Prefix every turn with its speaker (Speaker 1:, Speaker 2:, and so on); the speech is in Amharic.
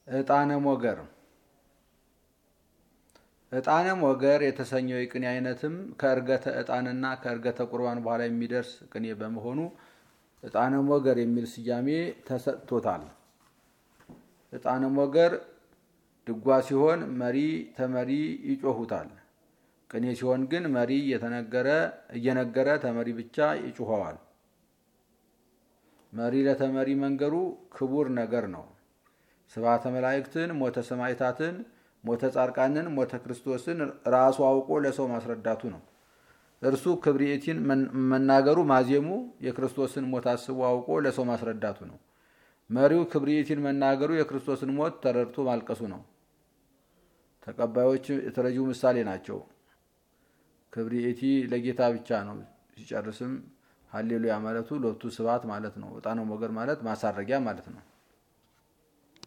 Speaker 1: ዕጣነ ሞገር ዕጣነ ሞገር የተሰኘው የቅኔ አይነትም ከእርገተ ዕጣንና ከእርገተ ቁርባን በኋላ የሚደርስ ቅኔ በመሆኑ ዕጣነ ሞገር የሚል ስያሜ ተሰጥቶታል። ዕጣነ ሞገር ድጓ ሲሆን መሪ ተመሪ ይጮሁታል። ቅኔ ሲሆን ግን መሪ እየነገረ ተመሪ ብቻ ይጮኸዋል። መሪ ለተመሪ መንገሩ ክቡር ነገር ነው። ስብሐተ መላእክትን፣ ሞተ ሰማዕታትን፣ ሞተ ጻድቃንን፣ ሞተ ክርስቶስን ራሱ አውቆ ለሰው ማስረዳቱ ነው። እርሱ ክብርኤቲን መናገሩ ማዜሙ የክርስቶስን ሞት አስቦ አውቆ ለሰው ማስረዳቱ ነው። መሪው ክብርኤቲን መናገሩ የክርስቶስን ሞት ተረድቶ ማልቀሱ ነው። ተቀባዮች የተረጂው ምሳሌ ናቸው። ክብርኤቲ ለጌታ ብቻ ነው። ሲጨርስም ሀሌሉያ ማለቱ ሎቱ ስብሐት ማለት ነው። ዕጣነ ሞገር ማለት ማሳረጊያ ማለት ነው።